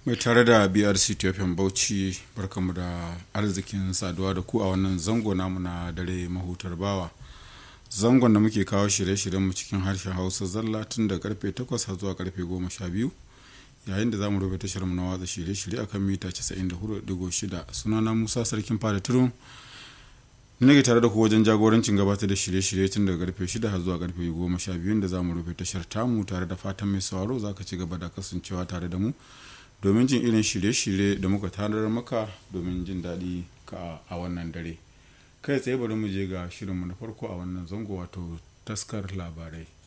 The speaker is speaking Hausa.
mai tare da brc tfm bauchi barkamu da arzikin saduwa da ku a wannan zango namu na dare mahutar bawa zangon da muke kawo shirye-shiryen mu cikin harshen hausa zalla tun da karfe 8 har zuwa karfe 12 yayin da za mu rubuta tashar mu na watsa shirye-shirye akan mita 94.6 sunana musa sarkin fada turun nake tare da ku wajen jagorancin gabatar da shirye-shirye tun daga karfe 6 har zuwa karfe 12 da za mu rufe tashar tamu tare da fatan mai sauraro za ka ci gaba da kasancewa tare da mu domin jin irin shirye-shirye da muka tanar maka domin jin daɗi ka a wannan dare kai tsaye bari mu je ga shirinmu na farko a wannan zango wato taskar labarai